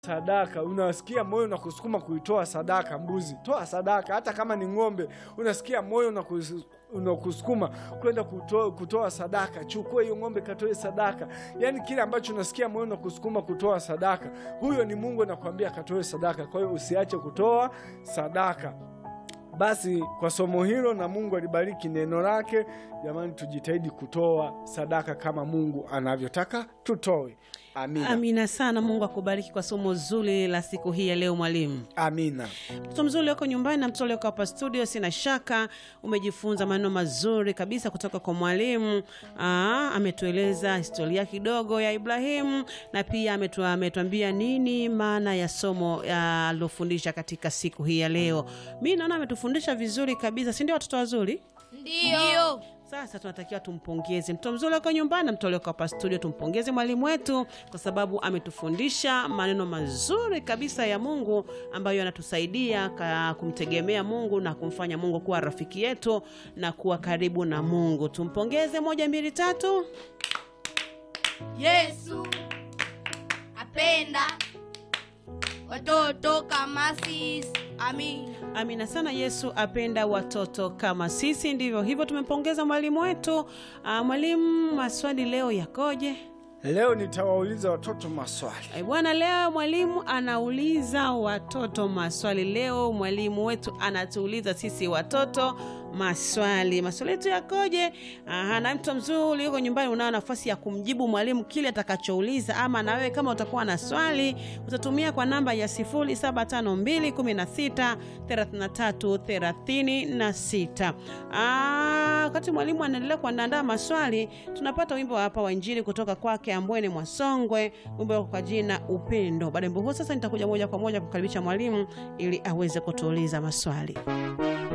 sadaka, unasikia moyo na kusukuma kuitoa sadaka. Mbuzi, toa sadaka. Hata kama ni ng'ombe, unasikia moyo na kus- unakusukuma kwenda kutoa, kutoa sadaka. Chukua hiyo ng'ombe, katoe sadaka. Yaani kile ambacho unasikia moyo na kusukuma kutoa sadaka, huyo ni Mungu anakuambia katoe sadaka. Kwa hiyo usiache kutoa sadaka. Basi kwa somo hilo, na Mungu alibariki neno lake. Jamani, tujitahidi kutoa sadaka kama Mungu anavyotaka tutoe. Amina, Amina sana. Mungu akubariki kwa somo zuri la siku hii ya leo, mwalimu. amina. Mtoto mzuri uko nyumbani na mtoto ulioko hapa studio, sina shaka umejifunza maneno mazuri kabisa kutoka kwa mwalimu. Aa, ametueleza historia kidogo ya Ibrahimu na pia ametu, ametuambia nini maana ya somo ya alilofundisha katika siku hii ya leo. Mi naona ametufundisha vizuri kabisa, si ndio watoto wazuri? Ndio. Sasa tunatakiwa tumpongeze mtoto mzuri wako nyumbani na mtoto wako hapa studio, tumpongeze mwalimu wetu kwa sababu ametufundisha maneno mazuri kabisa ya Mungu ambayo yanatusaidia ka- kumtegemea Mungu na kumfanya Mungu kuwa rafiki yetu na kuwa karibu na Mungu. Tumpongeze, moja, mbili, tatu. Yesu apenda watoto kama sisi. Amina. Amina sana. Yesu apenda watoto kama sisi. Ndivyo hivyo, tumempongeza mwalimu wetu. Ah, mwalimu, maswali leo yakoje? Leo nitawauliza watoto maswali. Eh, Bwana, leo mwalimu anauliza watoto maswali. Leo mwalimu wetu anatuuliza sisi watoto maswali. Maswali yetu yakoje? Aha, na mtu mzuri yuko nyumbani, unao nafasi ya kumjibu mwalimu kile atakachouliza, ama na wewe kama utakuwa na swali utatumia kwa namba ya 0752163336. Ah, wakati mwalimu anaendelea kuandaa maswali, tunapata wimbo hapa wa Injili kutoka kwake Ambwene Mwasongwe, wimbo kwa jina Upendo. Baada ya wimbo huo, sasa nitakuja moja kwa moja kukaribisha mwalimu ili aweze kutuuliza maswali.